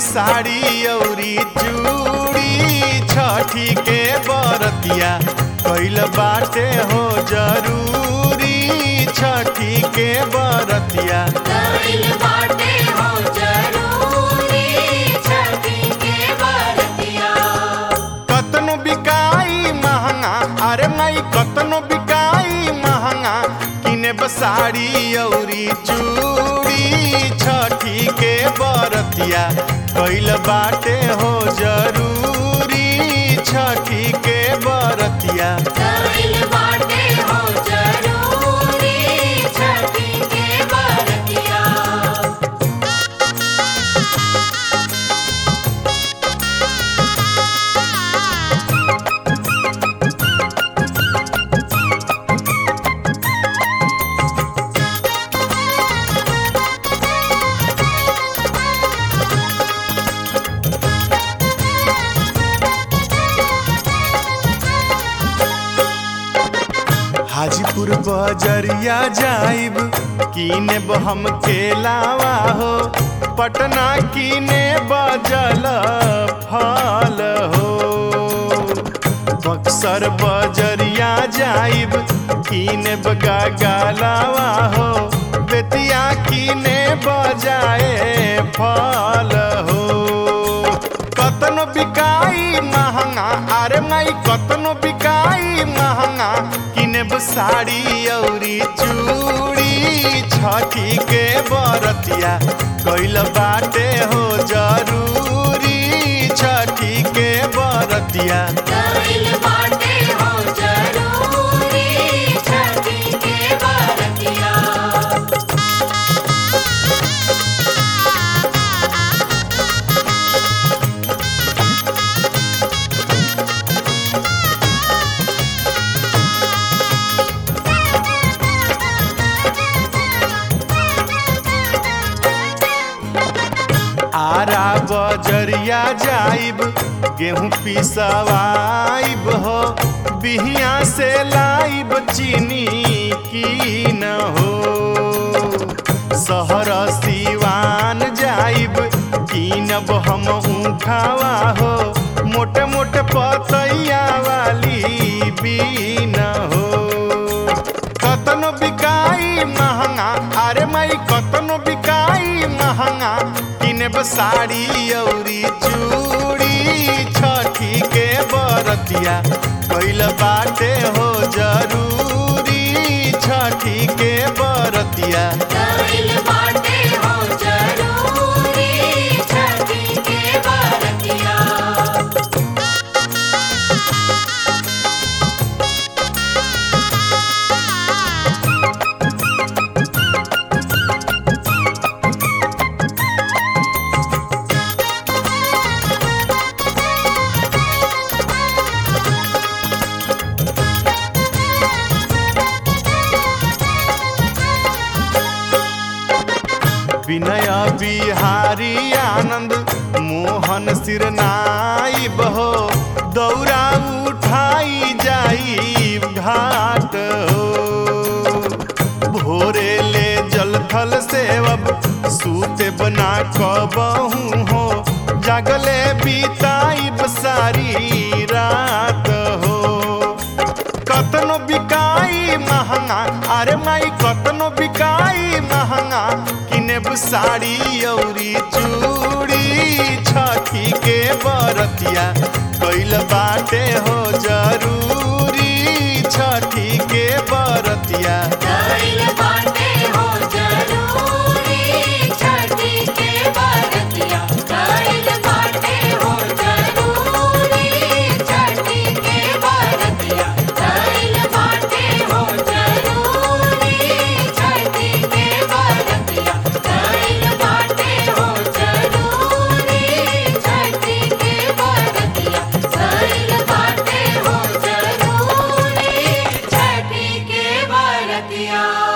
साड़ी औरी चूड़ी छठी के बरतिया कैल बाटे हो जरूरी छठी के बरतिया कइल बाटे हो जरूरी छठी के बरतिया कतनो बिकाई महंगा अरे माई कतनो बिकाई महंगा किने बसाड़ी औरी चूड़ी छठी के बरतिया कैल बाटे हो जरूरी छठी के बरतिया कइल बाटे हो जरूरी छठी के बरतिया हाजीपुर बजरिया जाइब कीने हम केलावा हो पटना कीने बजल फल हो बक्सर बजरिया जाइब कीने बगा गालावा हो बेतिया कीने बजाए फल हो कतनो बिकाई महंगा अरे माई कतनो बिकाई महंगा किनेब साड़ी औरी चूड़ी छठी के बरतिया कैल बाटे हो जरूरी छठी के बरतिया कइल बाटे हो जरूरी छठी के बरतिया आरा बजरिया जाइब गेहूं पिसवाइब हो बिहिया से लाइब चीनी की न हो शहर सिवान जाइब कीनब हम ऊखावा हो मोटे मोटे पतैया वाली बीन हो कतनो बिकाई महंगा अरे माई कतनो बिकाई महंगा किनेब साड़ी औरी चूड़ी छठी के बरतिया कैल बाटे हो जरूरी छठी के बरतिया कइल बाटे हो जरूरी छठी के बरतिया विनय बिहारी आनंद मोहन सिरनाई बहो दौरा उठाई जाई घाट हो भोरे ले जल थल सेवब सूते बना कबहू हो जागले बीताई सारी रात हो कतनो बिकाई महंगा अरे माई कतनो बिकाई महंगा किनेब साड़ी औरी चूड़ी छठी के बरतिया कैल बाटे हो जरूरी छठी के बरतिया कइल बाटे हो जरूरी छठी के बरतिया कइल बाटे हो जरूरी छठी के बरतिया कइल बाटे हो जरूरी छठी के बरतिया कइल बाटे हो जरूरी छठी के बरतिया कइल बाटे हो जरूरी छठी के बरतिया